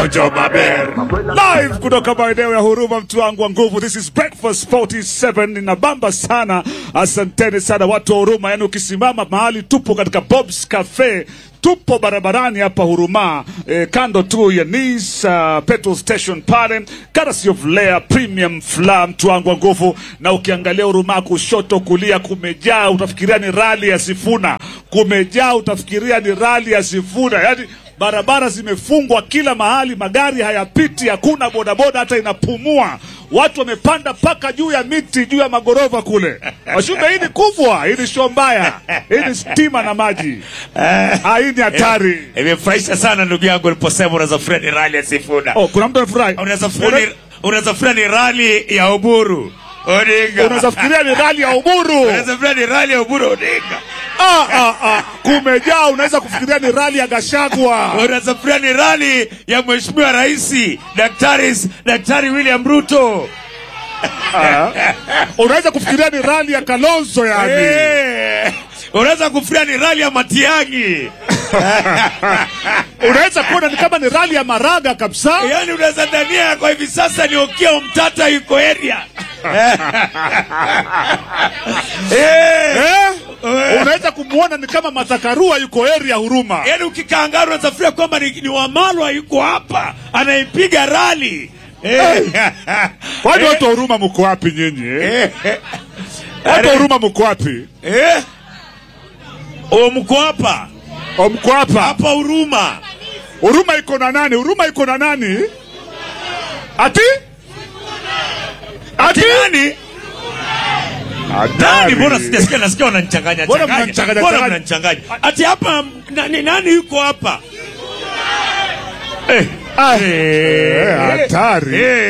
Jojo Maber live kutoka maeneo ya Huruma, mtu wangu wa nguvu. This is breakfast 47 inabamba sana. Asanteni sana watu wa Huruma, yani ukisimama mahali tupo katika Bob's Cafe tupo barabarani hapa Huruma eh, kando tu ya Nis uh, petrol station pale, courtesy of Lea Premium Fla, mtu wangu wa nguvu. Na ukiangalia Huruma kushoto kulia, kumejaa utafikiria ni rali ya Sifuna, kumejaa utafikiria ni rali ya Sifuna, yani barabara zimefungwa kila mahali, magari hayapiti, hakuna bodaboda hata inapumua. Watu wamepanda mpaka juu ya miti, juu ya magorofa kule. Washumbe, hii ni kubwa, hii ni show mbaya, hii ni stima na maji. Ah, hii ni hatari. Imefurahisha sana ndugu yangu uliposema unaweza furahi ni rali ya Sifuna. Oh, kuna mtu amefurahi. Unaweza furahi ni- unaweza furahi ni rali ya Oburu Odinga. Unaweza fikiria ni rali ya Uburu. Unaweza furahi ni rali ya Oburu Odinga. Ah, ah, ah. Kumejaa, unaweza kufikiria ni rali ya Gashagwa. Unaweza furahi ni rali ya Mheshimiwa Rais Daktari Daktari William Ruto. Unaweza kufikiria ni rali ya Kalonzo yani. Eh, Unaweza kufurahi ni rali ya Matiang'i. Unaweza kuona ni kama ni rali ya Maraga kabisa. Yaani unaweza dhania kwa hivi sasa ni Okiya Mtata yuko area. Eh. Eh? Unaweza kumuona ni kama Mathakarua yuko area Huruma. Yaani ukikangaru unazafiria kwamba ni, ni Wamalwa yuko hapa anaipiga rali. Eh. Kwani watu wa Huruma mko wapi nyinyi? eh? Eh. Watu wa Huruma mko wapi? Eh. O mko hapa O, mko hapa? hapa Huruma. Huruma iko na nani? Huruma iko na nani? Ati? Ati? Nani? Nani? Mbona sijasikia nasikia wananichanganya Mbona changanya. mnanichanganya Mbona changanya? mnanichanganya? Ati hapa nani, nani yuko hapa? Eh, hatari. Eh.